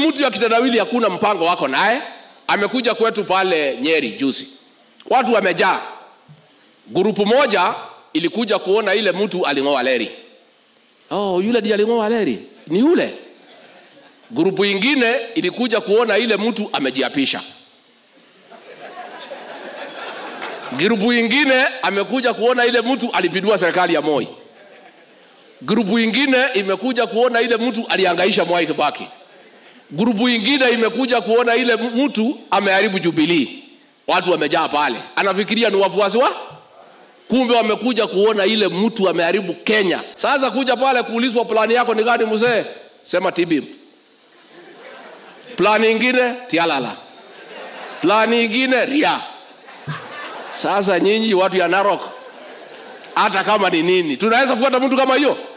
mtu ya kitendawili hakuna mpango wako naye amekuja kwetu pale nyeri juzi watu wamejaa grupu moja ilikuja kuona ile mtu aling'oa leri oh, yule ndiye aling'oa leri ni yule grupu ingine ilikuja kuona ile mtu amejiapisha grupu ingine amekuja kuona ile mtu alipindua serikali ya moi grupu ingine imekuja kuona ile mtu aliangaisha mwai kibaki grupu ingine imekuja kuona ile mtu ameharibu jubilii watu wamejaa pale anafikiria ni wafuasi wa kumbe wamekuja kuona ile mtu ameharibu kenya sasa kuja pale kuulizwa plani yako ni gani mzee sema tibim plani ingine tialala plani ingine ria sasa nyinyi watu ya narok hata kama ni nini tunaweza fuata mtu kama hiyo